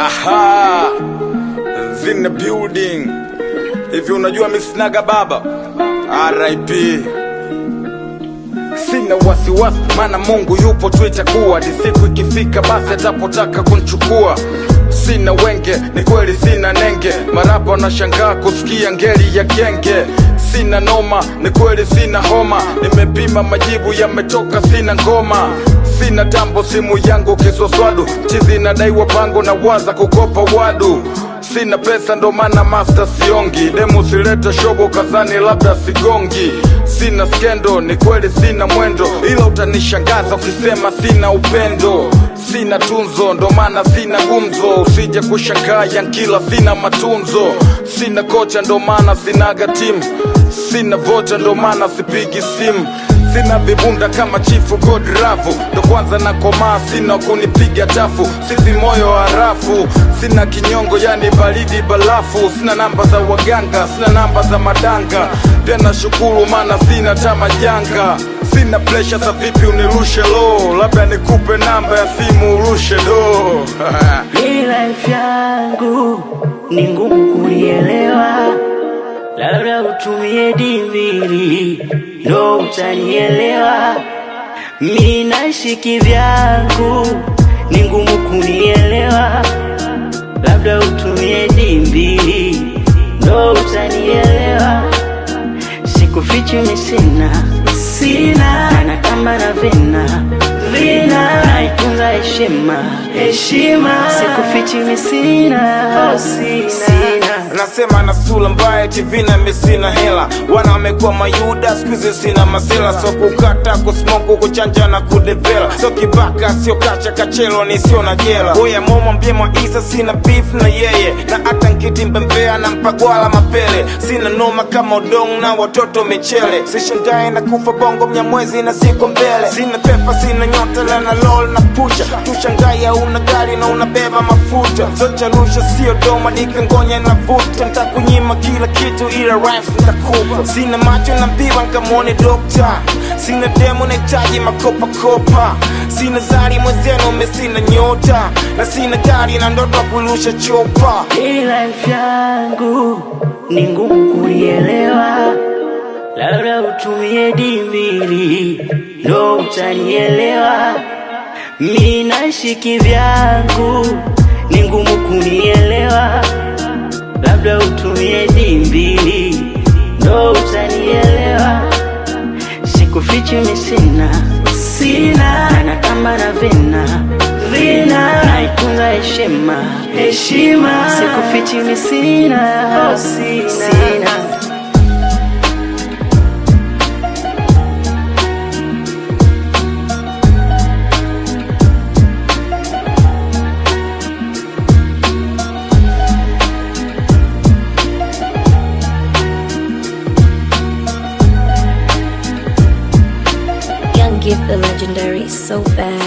Aha, in the building. Hivi unajua misinaga baba? RIP. Sina wasiwasi, maana Mungu yupo tu, itakuwa ni siku ikifika, basi atapotaka kunchukua. Sina wenge, ni kweli sina nenge, marapa wanashangaa kusikia ngeli ya genge. Sina noma, ni kweli sina homa, nimepima majibu yametoka, sina ngoma sina tambo, simu yangu kiswaswadu, chizi inadaiwa pango na waza kukopa wadu sina pesa ndo maana master siongi demu sileta shobo kazani labda sigongi sina skendo ni kweli sina mwendo ila utanishangaza ukisema sina upendo sina tunzo ndo maana sina gumzo usije kushangaa yankila sina matunzo sina kocha ndo maana sinaga timu sina vocha ndo maana sipigi simu sina vibunda kama chifu godravu ndo kwanza na komaa sina kunipiga tafu sisi moyo harafu sina kinyongo yani baridi balafu sina namba za waganga sina namba za madanga pia nashukuru maana sina tama janga sina presha za vipi unirushe lo labda nikupe namba ya simu urushe do Hii life yangu ni ngumu kuielewa, labda utumie dimili ndo utanielewa. Mi naishi kivyangu, ni ngumu kunielewa, labda utumie dimbili ndo utanielewa. Sikufichi mi sina sina, na natamba na vina vina, naitunza heshima heshima, sikufichi mi sina oh, sina, sina. nasema na sula mbaya TV na mimi sina hela wana wamekuwa mayuda skuizi sina masela so kukata kusmoku kuchanja na kudevela so kibaka sio kacha kachelo ni sio na jela oya momo mbie mwa isa sina beef na yeye na hata nkiti mbembea na mpagwala mapele sina noma kama udong na watoto michele sishandae na kufa bongo mnyamwezi na siku mbele sina pepa sina nyota la na lol na pusha tushangaya una gari na unabeba mafuta zochalusha sio doma nikangonya na vuta ntakunyima kila kitu ila rhymes nitakupa sina macho na mbiwa nkamwone dokta sina demo nahitaji makopakopa sina zari mwenzenu me sina nyota na sina gari na ndoto ya kurusha chopa Hii life yangu ni ngumu kuielewa, labda utumie dimili ndo utanielewa. Mi naishi kivyangu, ni ngumu kunielewa, labda utumie dimbili ndo utanielewa. Sikufichi mi sina sina, na natamba na vina vina, naitunza heshima heshima, sikufichi mi sina oh, sina, sina. Young Gift the legendary, so bad.